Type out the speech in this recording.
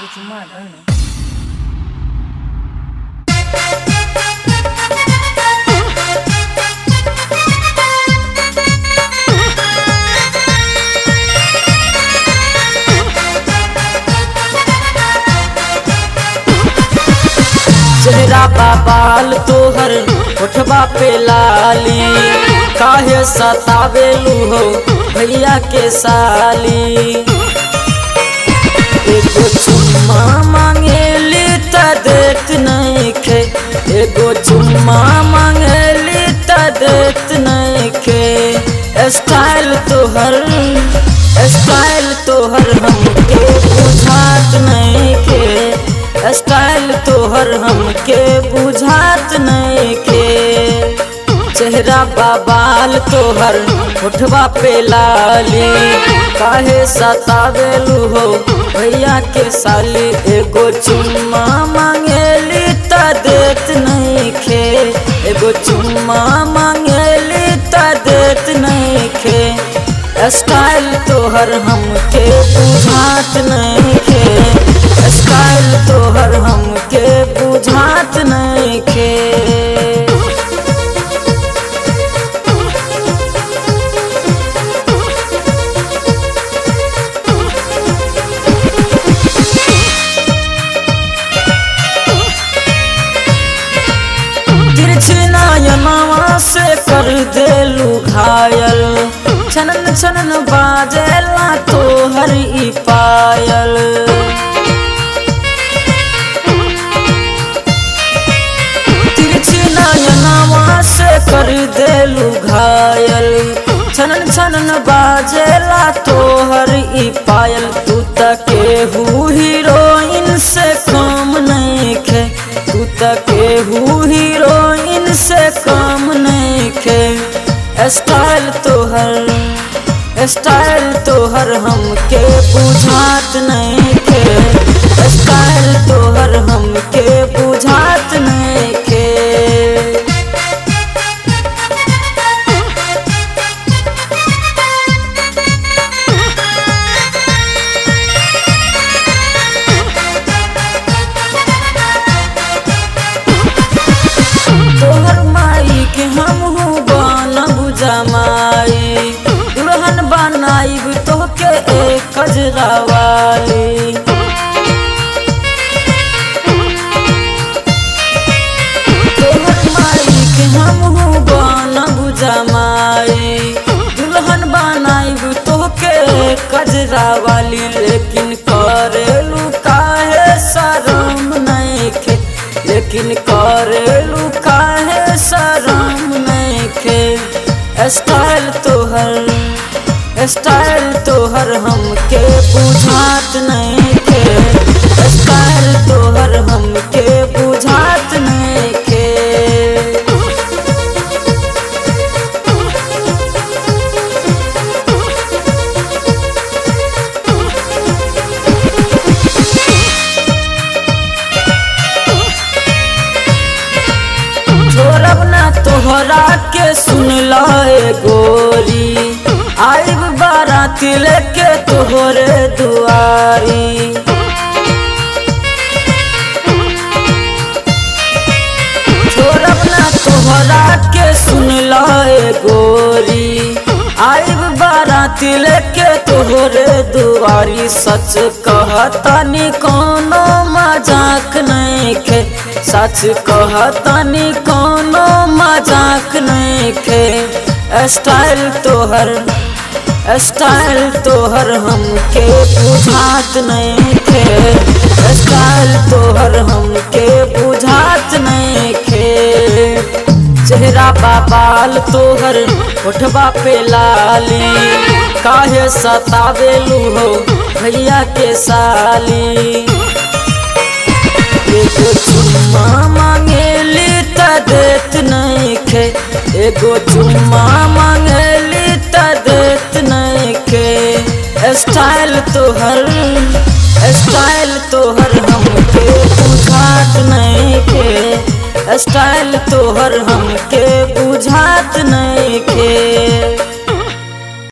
चुम्मा धर ना चेहरा बा बाल तोहर उठबा पे लाली काहे सतावेलू हो भैया के साली एगो चुम्मा मांगेली त देत नहीं खे एगो चुम्मा मांगेली त देत नहीं खे स्टाइल तोहर स्टाइल तोहर हमके बुझात नहीं खे स्टाइल तोहर हमके बुझात नहीं के चेहरा बाबाल तोहर उठवा पे लाली काहे सतावेलू हो भैया के साली एगो चुम्मा मांगेली त देत नहीं खे एगो चुम्मा मांगेली त देत नहीं खे स्टाइल तोहर हमके बुझात नहीं खे स्टाइल तोहर हमके बुझात नहीं खे तिरछनायनावा से कर देलू घायल छनन छनन बाजेला तोहर ई पायल तिरछनायनावा से कर देलू घायल छनन छनन बाजेला तोहर ई पायल तू तके हु हीरोइन से कम नहीं खे तू तके हु हीरोइन से कम नहीं खे स्टाइल तोहर स्टाइल तोहर हमके बुझात नहीं खे स्टाइल तोहर हमके बुझात नहीं खे तोहर माई के हम हूँ बनब जमाई दुल्हन बनाइब तोहके एक कजरा वाली तोहर माई के हम हूँ बनब जमाई दुल्हन बनाइब तोहके एक कजरा वाली लेकिन करेलू काहे शरम नहीं खे लेकिन करेलू काहे शरम नहीं खे स्टाइल तोहर स्टाइल तोहर हमके बुझात नहीं खे स्टाइल तोहर हमके बुझात नहीं खे छोड़ब ना तोहरा के सुन लाए गोरी आइब बारात लेके तोहरे दुआरी छोड़ब ना तोहरा के सुन लाए गोरी आइब बारात लेके तोहरे दुआरी सच कहतानी कोनो मजाक नहीं खे सच कहतानी कोनो मजाक नहीं खे स्टाइल तोहर स्टाइल तोहर हमके बुझात नहीं खे स्टाइल तोहर हमके बुझात नहीं खे चेहरा बाबाल तोहर उठबा पे लाली काहे सतावेलू हो भैया के साली एगो चुम्मा मांगेली त देत नहीं खे एगो चुम्मा मांगेली त देत नहीं खे स्टाइल तोहर स्टाइल तोहर हमके बुझात नहीं खे स्टाइल तोहर हमके बुझात नहीं खे